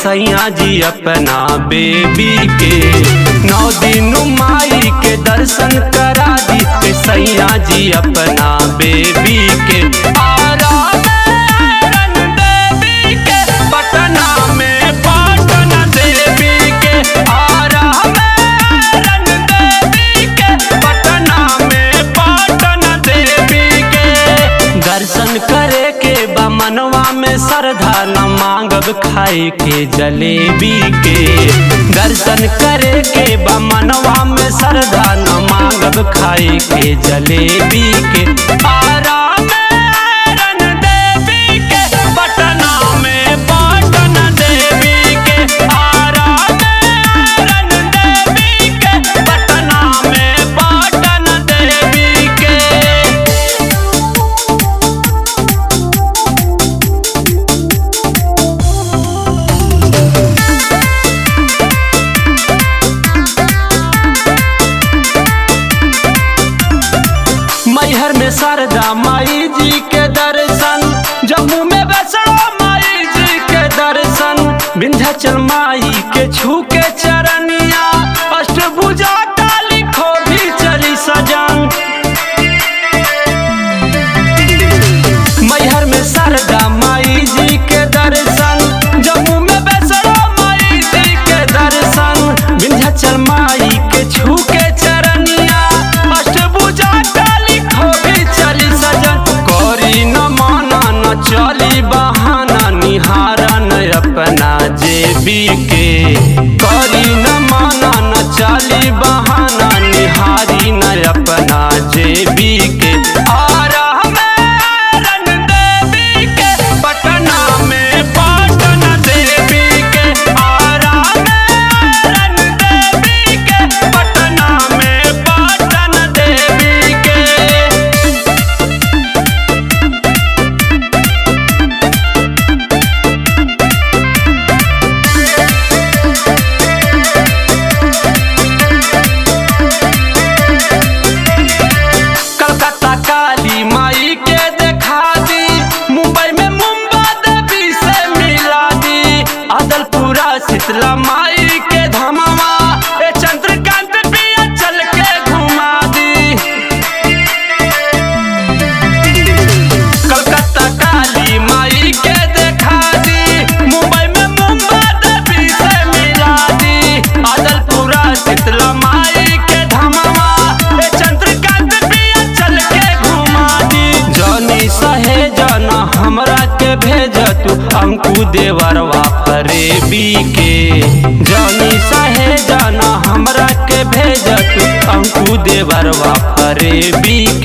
सैया जी अपना बेबी के नौ दिन माई के दर्शन करा दी ए सैया जी अपना बेबी के आराधन देवी के पटना में पाटन देवी के आराधन देवी के पटना में पाटन देवी के दर्शन करे के बा मनवा में श्रद्धा न मांगब खाए के जलेबी के दर्शन करे के बा मनवा में श्रद्धा न मांगब खाए के जलेबी के आराम रन देवी के पटना में पाटन देवी के आराम रन देवी के पटना में पाटन देवी के मैहर में शारदा माई जी के दर्शन जम्मू में वैष्णो माई जी के दर्शन विंध्याचल माई के छू के चरनिया अष्टभुजा काली खो भी चली सजन मैहर में शारदा माई जी के दर्शन जम्मू में वैष्णो माई जी के दर्शन विंध्याचल माई के छू के चरनिया अष्टभुजा काली खोभी चली सजन करी न माना न चली बहाना निहारन अपना जेबी के करी न माना न चली बहाना निहारी न अपना जेबी के आरा में रन देवी के पटना में पाटन देवी के आरा में रन देवी के पटना में पाटन देवी के कलकत्ता काली माई के देखा दी मुंबई में मुंबा देवी से मिला दी अदलपुरा शीतला माई के धमावा ए चंद्रकांत पिया चल के घुमा दी कलकत्ता काली माई के देखा दी मुंबई में मुंबा देवी से मिला दी अदलपुरा शीतला माई के धमावा ए चंद्रकांत पिया चल के घुमा दी जनी सहे जाना हमरा के भेज तू अंकु देवरवा फरेबी के जनी सहे जाना हमरा के भेज तू अंकु देवरवा फरेबी